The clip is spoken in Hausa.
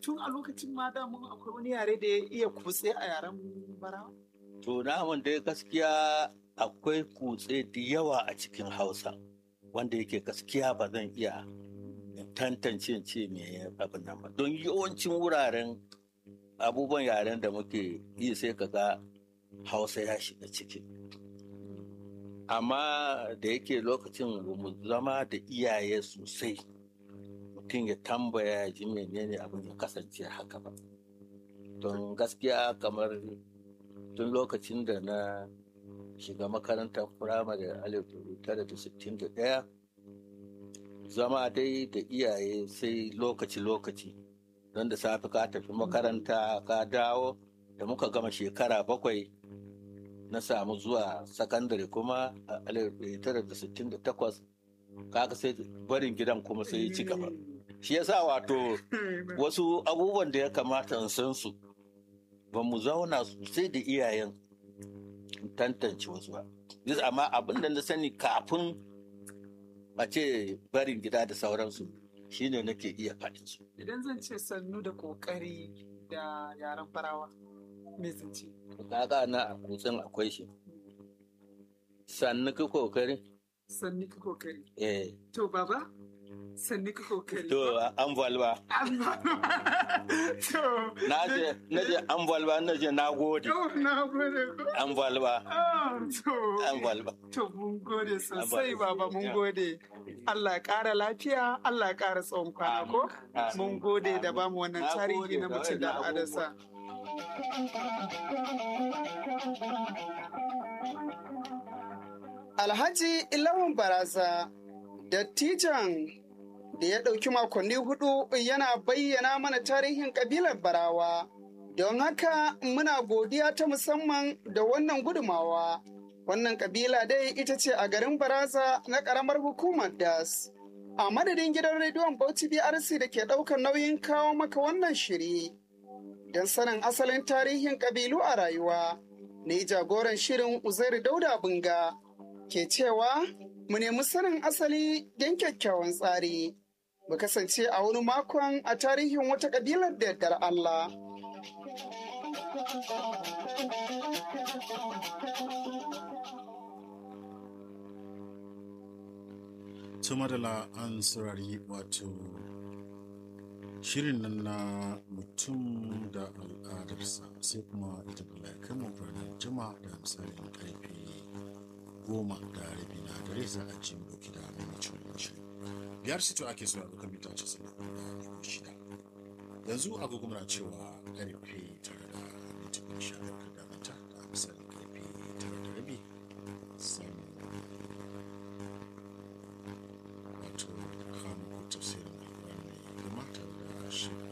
tun a lokacin ma damun akwai wani yare da ya iya kutse a yaren barawa To namun dai gaskiya akwai kutse da yawa a cikin Hausa wanda yake gaskiya ba zan iya tantance in ce me abin nan ba. Don yawancin wuraren abubuwan yaren da muke yi sai ka ga Hausa ya shiga ciki. Amma da yake lokacin ba mu zama da iyaye sosai mutum ya tambaya ya ji menene abin ya kasance haka ba. Don gaskiya kamar tun lokacin da na shiga makarantar firamare alif tara da sittin da ɗaya zama dai da iyaye sai lokaci-lokaci don da safe ka tafi makaranta ka dawo da muka gama shekara bakwai na samu zuwa sakandare kuma a alif tara da sittin da takwas kaga sai barin gidan kuma sai ya ci gaba shi yasa wato wasu abubuwan da ya kamata in san su ba mu zauna sosai da iyayen tantance wasu ba. amma abin da na sani kafin a ce barin gida da sauransu shine nake iya faɗin su. idan zan ce sannu da kokari da yaren barawa me zan ce Kaga na a kutsen akwai shi. Sannu ka kokari? sannu ka kokari Eh. to baba sannu ka kokari To an valba. to Na je na je an valba na je na gode. to na gode ko An valba. Ah, to An valba. To mun gode sosai Abba. baba mun gode. Allah ya ƙara lafiya, Allah ya ƙara tsawon kwana ko? Amin. Mun gode da bamu wannan Na tarihi gode na da mutum da waɗannan adasa. Alhaji Ilawan Baraza, dattijan da ya ɗauki makonni hudu yana bayyana mana tarihin ƙabilar Barawa. Don haka muna godiya ta musamman da wannan gudumawa. Wannan ƙabila dai ita ce a garin Baraza na ƙaramar hukumar Das. A madadin gidan rediyon Bauchi BRC da ke ɗaukar nauyin kawo maka wannan shiri. Don sanin asalin tarihin ƙabilu a rayuwa, ni jagoran shirin Uzairu Dauda Bunga ke cewa mu nemi sanin asali don kyakkyawan tsari. Mu kasance a wani makon a tarihin wata ƙabilar da yardar Allah. madala an saurari wato shirin nan na mutum da al'adarsa sai kuma ita da ya kai mu ranar juma da misalin karfe goma da rabi na dare za a ji mu dauki da mamacin wannan shirin biyar sito ake so a dukkan mita casa'in da ɗigo shida yanzu agogo muna cewa karfe tara da minti goma sha biyar da mita da misalin karfe tara da rabi sai mu wato kamun tafsirin alƙur'ani mai girma tare da shi